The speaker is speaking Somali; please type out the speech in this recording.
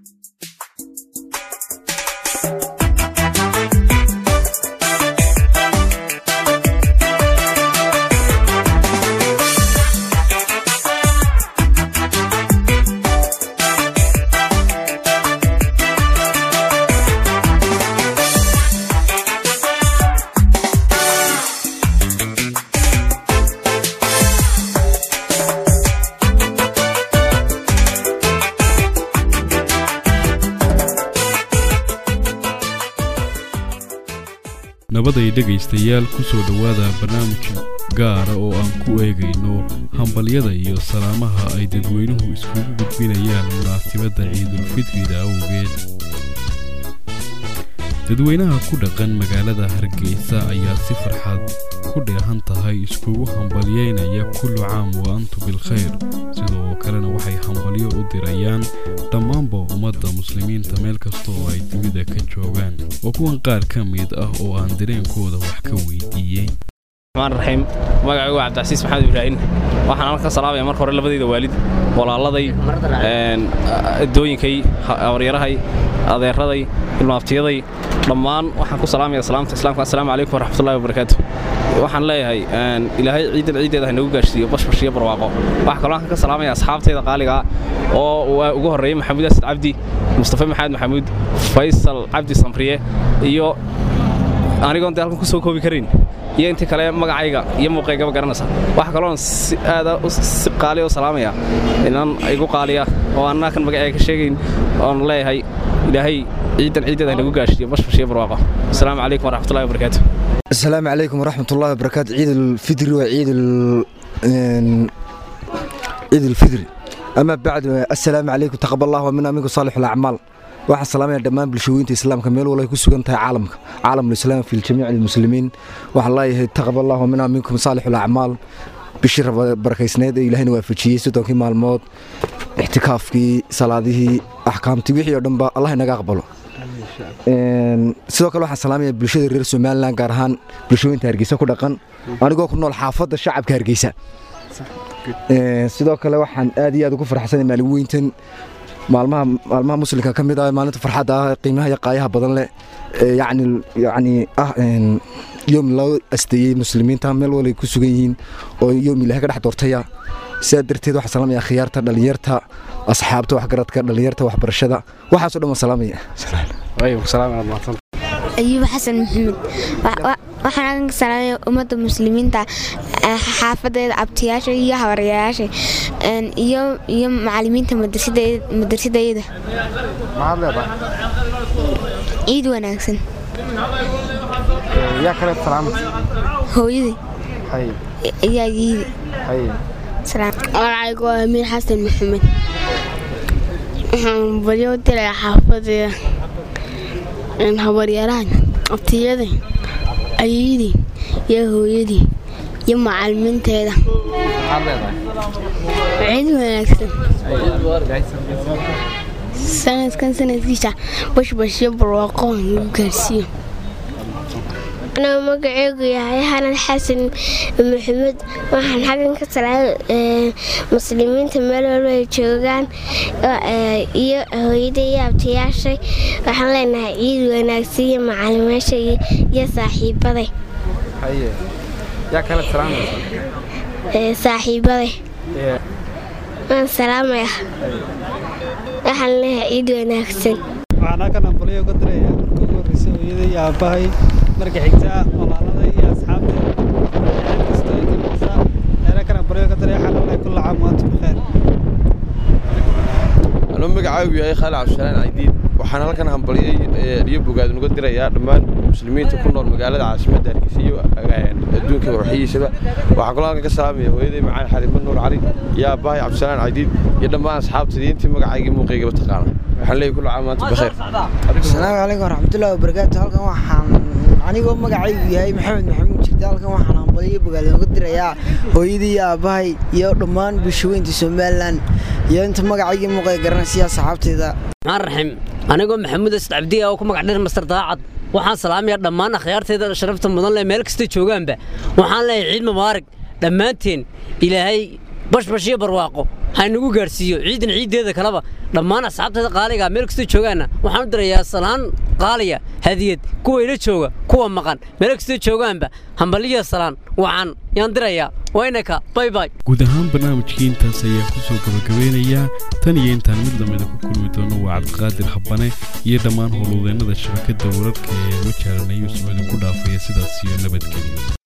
nabaday dhegaystayaal ku soo dhowaada barnaamij gaara oo aan ku eegayno hambalyada iyo salaamaha ay dadweynuhu iskugu gudbinayaan munaasibadda ciidulfitrida awgeed dadweynaha ku dhaqan magaalada hargeysa ayaa si farxad ku dheehan tahay iskugu hambalyaynaya kullu caam wa antu bilkhayr sidoo kalena waxay hambalyo u dirayaan dhammaanba ummadda muslimiinta meel kasta oo ay dunida ka joogaan oo kuwan qaar ka mid ah oo aan dareenkooda wax ka weydiiyey raxiim magacaygu waa cabdicasiis maxamed ibraahin waxaan halka salaamaya marka hore labadayda waalid walaaladay dooyinkay abaryarahay adeeraday ilmaaftiyaday dhammaan waxaan ku salaamaya salaamta islaamka assalaamu calaykum waraxmatullahi wabarakaatu waxaan leeyahay ilaahay ciidan ciiddeeda ha nagu gaarhsiiyo bashbash iyo barwaaqo waxaa kaloo halkan ka salaamaya asxaabtayda qaaligaa oo ugu horreeyey maxamuud asad cabdi mustafa maxamed maxamuud faysal cabdi samriye iyo anigoon dee halkan ku soo koobi karayn iyo intii kale magacayga iyo muuqaygaba garanaysa waxaa kaloon si aada si qaaliya u salaamaya inan igu qaaliya oo annaa kan magacayga ka sheegayn oon leeyahay ilaahay ciidan ciiddeeda nagu gaashiyo bashbash iyo barwaaqo asalaamu calaykum waraxmatullahi wabarakaatu asalaamu calaykum waraxmatullahi wabarakaatu ciid ulfidri waa ciid ciid ulfidri ama bacdu assalaamu calaykum taqabal allah wa mina minkum saalixu alacmaal waxaan salaamaya dhammaan bulshooyinta islaamka meel walay ku sugan tahay caalamka caalamulislaam fi jamiic almuslimiin waxaan leeyahay taqabal allah wa mina minkum saalixu alacmaal bishii barakaysneed ee ilaahayna waafajiyey soddonkii maalmood ixtikaafkii salaadihii axkaamtii wixii oo dhanba allah inaga aqbalo sidoo kale waxaan salaamaya bulshada reer somalilan gaar ahaan bulshooyinta hargeysa ku dhaqan anigoo ku nool xaafadda shacabka hargeysa sidoo kale waxaan aad iyo aad ugu farxsanay maalin weyntan maalmaha maalmaha muslimka ka mid ah maalinta farxadda ah qiimaha iyo qaayaha badan leh yacni yacni ah yoom loo asteeyey muslimiinta meel walay ku sugan yihiin oo yoom ilahay ka dhex doortaya sidaa darteed waxaan salaamaya khiyaarta dhallinyarta asxaabta waxgaradka dhallinyarta waxbarashada waxaasoo dhan waan salaamaya ayuub xasan maxamed waxaan ka salaamaya ummadda muslimiinta xaafadeeda abtiyaasha iyo habaryayaasha iyo iyo macalimiinta madarsadayada ciid wanaagsan hooyadii ayaa yiidi magacaygu waa amiir xasan maxamed waxaan balyo dilaya xaafadeeda habaryarahan abtiyada ayadii iyo hooyadii iyo macalimiinteeda ciid wanaagsan sanadkan sanadkiisa bashbashyo barwaaqo lagu gaarsiiyo anaa magaceegu yahay xanan xasan maxamed waxaan xaggan ka salaamay muslimiinta meel walba ay joogaan iyo hooyada iyo abtayaashay waxaan leenahay ciid wanaagsan iyo macalimeesha iyo saaxiibaday saaxiibaday waan salaamaya waxaan leenahay ciid wanaagsan waxaan halkan ambalyo uga diraya marka ugu horreysa hooyada iyo aabbahay marka xigta walaalada iyo asxaabta meel kasta ay kamaysa meelo kan ambalyo uga diraya waxaan leeyahay kulla caam waantum bikheer anuu magacaagu yahay khaali cabdishalaan caydiid waxaan halkan hambalyay iyo bogaad uga dirayaa dhammaan muslimiinta ku nool magaalada caasimadda hargeysa iyo adduunka warxiyiisaba waxaan kaloo halkan ka salaamaya hooyaday macaan xaliimo nuur cali iyo aabbahay cabdishalaan caydiid iyo dhammaan asxaabtadii intii magacaygii muuqaygaba taqaana waxaan leeyahay kulla caam waantum bikheer asalaamu calaykum waraxmatullahi wabarakaatu halkan waxaan anigoo magacaygu yahay maxamed maxamuud jirta halkan waxaan hambalyo bogaad uga dirayaa hooyadii iyo aabbahay iyo dhammaan bulshaweynta somalilan iyo inta magacaygii muuqay garanaysiya saxaabteyda maxaan raxiim anigoo maxamuud asad cabdiya oo ku magac dhir mastar daacad waxaan salaamayaa dhammaan akhyaarteyda sharafta mudan leh meel kasta joogaanba waxaan leeyahay ciid mubaarig dhammaanteen ilaahay bashbash iyo barwaaqo haynagu gaadhsiiyo ciidan ciiddeeda kaleba dhammaan asxaabteeda qaaliga meel kastoo joogaanna waxaan u dirayaa salaan qaaliya hadiyad kuwa ila jooga kuwa maqan meel kastoo joogaanba hambaliya salaan wacan yaan dirayaa waynaka bay bay guud ahaan barnaamijkii intaas ayaa ku soo gabagabeynayaa tan iyo intaan mid lamida ku kulmi doono waa cabdiqaadir habane iyo dhammaan howlwadeennada shabakadda wararka ee wajaaranayo soo idinku dhaafaya sidaas iyo nabadgelyo